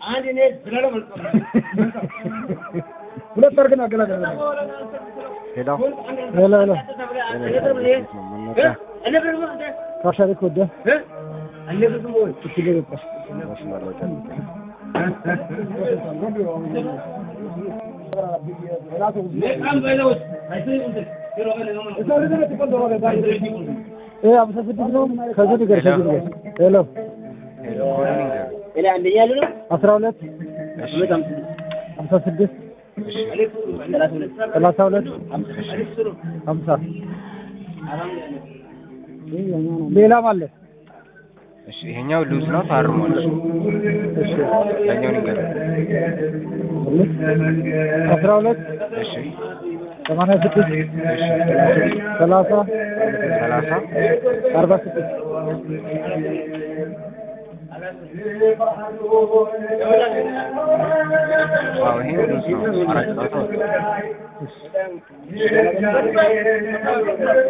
ሁለት አድርገን አገላገል ሄሎ ሄሎ ሄሎ መነሻ ካሻሪ ኮደ እችል ገባሽ መስመር ላይ ጠብቅ። አምሳ ስድስት ነው ከዚህ ንገር ከዚህ ንገር ሄሎ ሄሎ ኮዱን ንገረኝ። አስራ ሁለት እሺ ሀምሳ ስድስት እሺ ሰላሳ ሁለት ሀምሳ ሌላም አለ እሺ ይሄኛው ሉዝ ነው ታርሟል። እሺ ያኛውን ንገረኝ። አስራ ሁለት እሺ ሰማንያ ስድስት ሰላሳ ሰላሳ አርባ ስድስት ዋው ይሄ ሉዝ ነው። አራት ጨዋታ ወጥቷል።